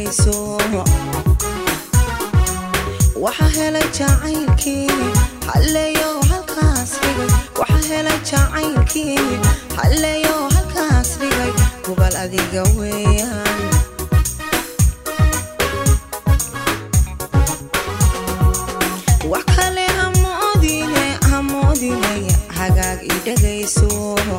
dhegayso waxa helay jacaylkii halleeyo halkaas dhigay waxa helay jacaylkii halleeyo halkaas dhigay hubal adiga weeyaan wax kale hamoodine hamoodine hagaag i dhegayso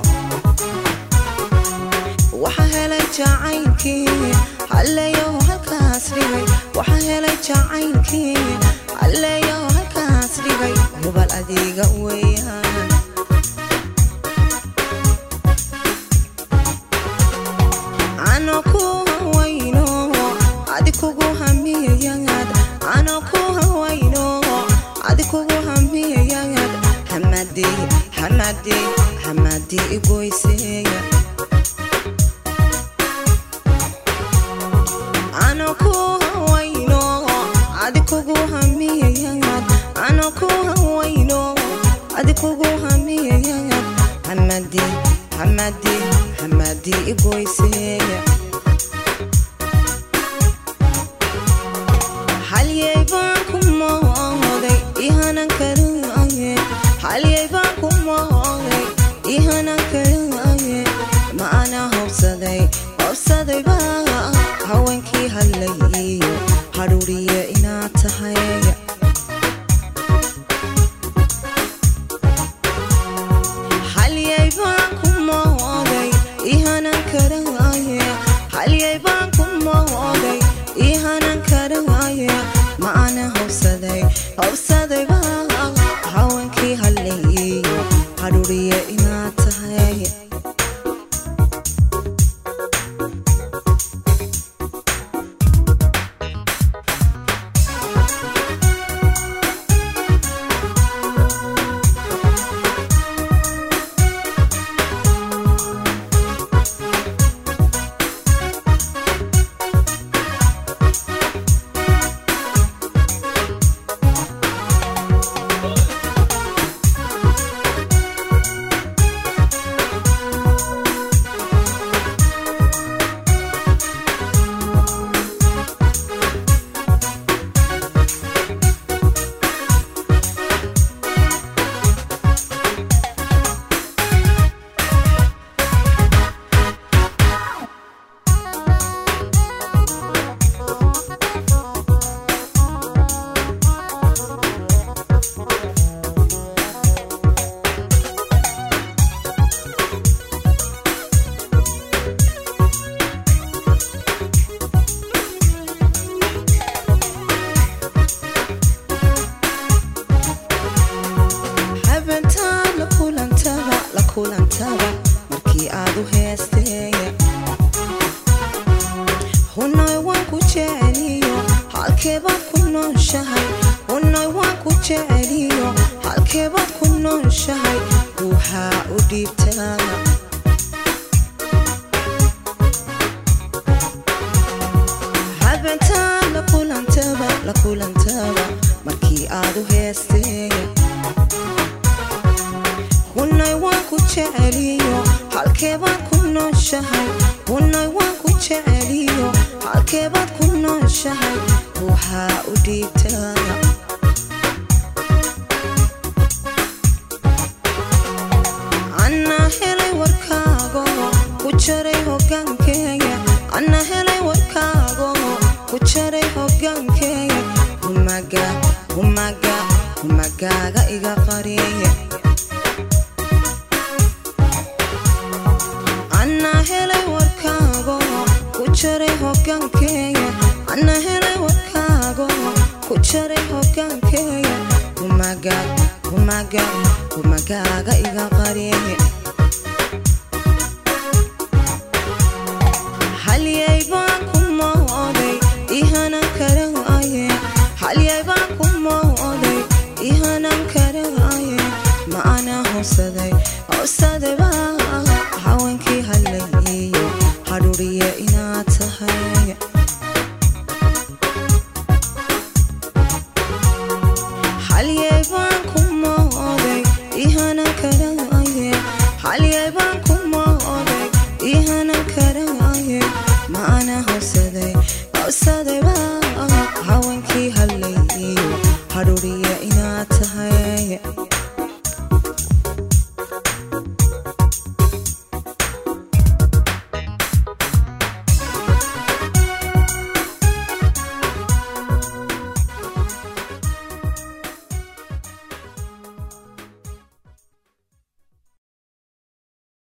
waxa helay jacaylkii halleeyo halkaas dhigay waxa helay jacaylkii halleeyo halkaas dhigay hubal adiga weeyaan ano ku hawayno adi kugu hamiyayagad ano ku hawayno adi kugu hamiyayagad hamadi hamadi hamadi igoyseeya ano ku hawayno adi kugu hamiyayagad ano ku hawayno adi kugu hamiyayagad hamadi hamadi hamadi igoyseeya halyay baan ku mooday ihanan karaaye halyay baan ku mooday ihanan karaaye ma ana hobsaday hobsaday baa haweenkii hadlayiyo hadhuuriye inaad tahay halyay baan ku mooday ihanan karaaye halyay baan ku mooday ihanan karaaye ma ana hobsaday hobsaday baa haweenkii hadlayiyo hadhuuriye inaad tahay habentaa la kulantaba la kulantaba markii aad u heesteeya hunoy waan ku jeceliyo halkeebaad ku nooshahay hunoy waan ku jeceliyo halkeebaad ku nooshahay ruuxaa u dhiibtaa habentaa la kulantaba la kulantaba markii aad u heesteeya hunay waan ku jeceliyo halkeebaad ku nooshahay hunay waan ku jeceliyo halkeebaad ku nooshahay ruuxaa u dhiibtaa anna helay warkaago ku jaray hogaankeeya anna helay warkaago ku jaray hogaankeeya humaga humaga humagaaga iga qareeya anna helay warkaago ku jaray hogaankeeya anna helay warkaago ku jaray hogaankeeya humaga humaga humagaaga iga qareeya halyay baan ku mooday ihanan karaaye halyay baan ku mooday ihanan karaaye ma ana hobsaday hobsaday baa haweenkii hadlayiyo hadhuuriye inaad tahay halyay baan ku mooday ihanan karaaye halyay baan ku mooday ihanan karaaye ma ana hobsaday hobsaday keliya inaad tahay